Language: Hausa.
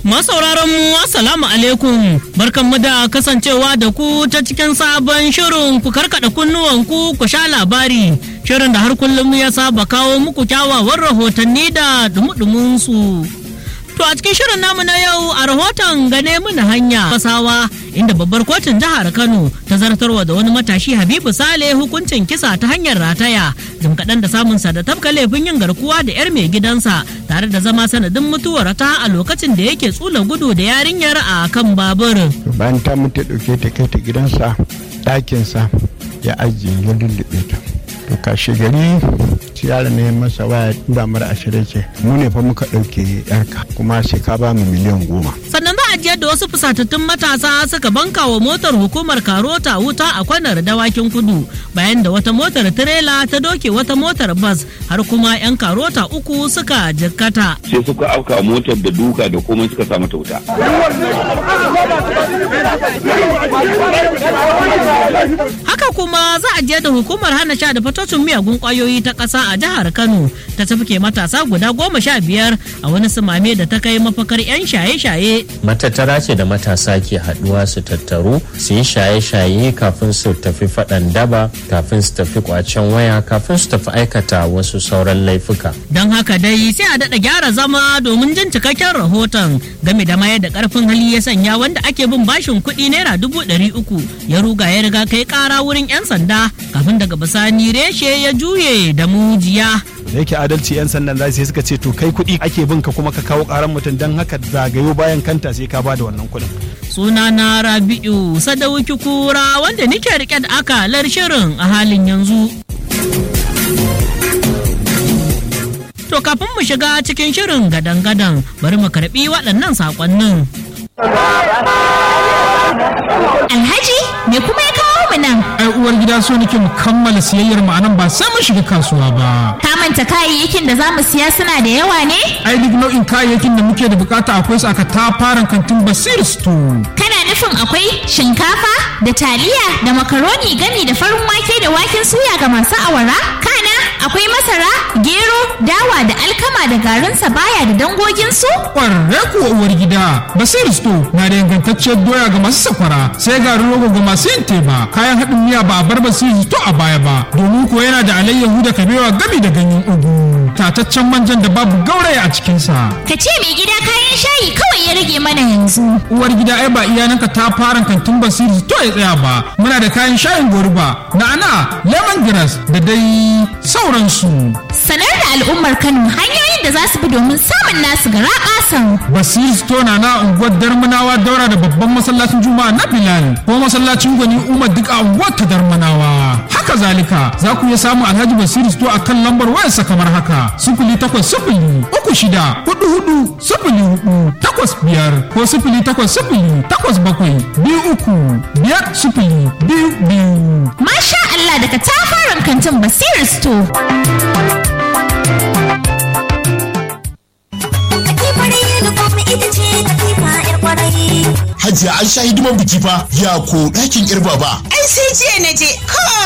Masauraran mu assalamu alaikum barkanmu da kasancewa da ku ta cikin sabon shirin ku karkada kunnuwanku ku sha labari shirin da har kullum ya saba kawo muku kyawawan rahotanni da dumudumin su. To a cikin shirin namu na yau a rahoton gane muna hanya fasawa inda babbar kotun jihar Kano ta zartarwa da wani matashi Habibu Sale hukuncin kisa ta hanyar rataya jim kaɗan da samunsa da tafka laifin yin garkuwa da 'yar mai gidansa tare da zama sanadin mutuwar ta a lokacin da yake tsula gudu da yarinyar a kan babur. bayan ta mutu ɗauke ta kai ta gidansa ɗakinsa ya ajiye ya lullube ta to kashe gari shi yaron ne masa waya tura mara ashirin ce mu ne fa muka ɗauke yarka kuma sai ka ba mu miliyan goma Sannan za a ji yadda wasu fusatattun matasa suka banka wa motar hukumar Karota wuta a kwanar dawakin kudu bayan da wata motar tirela ta doke wata motar bas har kuma 'yan Karota uku suka jikkata. sai suka afka motar da duka da komai suka sa mata wuta Haka kuma za a je da hukumar hana sha da fatocin miyagun kwayoyi ta ƙasa a jihar Kano ta tafke matasa guda goma sha biyar a wani sumame da ta kai mafakar 'yan shaye-shaye. matattara ce da matasa ke haduwa su tattaru su yi shaye-shaye kafin su tafi faɗan daba kafin su tafi kwacen waya kafin su tafi aikata wasu sauran laifuka Don haka dai sai a daɗa gyara zama domin jin cikakken rahoton game da mayar da ƙarfin hali ya sanya wanda ake bin bashin kuɗi naira dubu ɗari uku ya ruga ya riga kai ƙara wurin 'yan sanda kafin daga bisani reshe ya juye da mujiya. da yake adalci 'yan sandan zai sai suka ce to kai kuɗi ake bin ka kuma ka kawo ƙaran mutum don haka zagayo bayan kanta sai ka bada wannan kuɗin. Suna na Rabi'u Sadauki Kura wanda nike rike da akalar shirin a halin yanzu. To kafin mu shiga cikin shirin gadan-gadan bari mu karɓi waɗannan saƙonnin. Alhaji, me kuma ya kawo mu nan? ai uwar gida so nake mu kammala siyayyar mu anan ba sai mun shiga kasuwa ba Ka manta kayayyakin da za mu siya suna da yawa ne? ai duk nau'in kayayyakin da muke da bukata akwai su aka tafaran kantin basir store Kana nufin akwai shinkafa da taliya da makaroni gami da farin wake da waken suya ga masu awara? Kana akwai masara, gero, dawa da alkama da garin sabaya da dangoginsu? kwararre kuwa uwar gida basir store na da ingantacciyar doya ga masu sakwara sai garin rogo ga masu yin teba kayan haɗin miya ba a bar basir store a baya ba domin kuwa yana da alayyahu da kabewa gami da ganyen ugu tataccen manjan da babu gauraya a cikinsa Ka ce mai gida kayan shayi kawai ya rage mana yanzu. uwar gida ai ba iyananka ta fara kantin basiri to ya tsaya ba muna da kayan shayin goruba na'ana lemongrass da dai sauransu Sanar da al'ummar Kano hanyoyin da za su bi domin samun nasu gara ƙasan. basiri store na na unguwar darmanawa daura da babban masallacin juma'a na bilal ko masallacin gwani umar duk a unguwar ta darmanawa haka zalika za ku iya samun alhaji basiri store a kan lambar wayarsa kamar haka sifili takwas sifili uku shida hudu hudu sifili hudu takwas biyar ko sifili takwas sifili takwas bakwai biyu uku biyar sifili biyu biyu Masha Allah daga tafaran kantin Basir Store. Hajiya an sha hidiman biki fa ya ko ɗakin irba ba. Ai sai jiya na je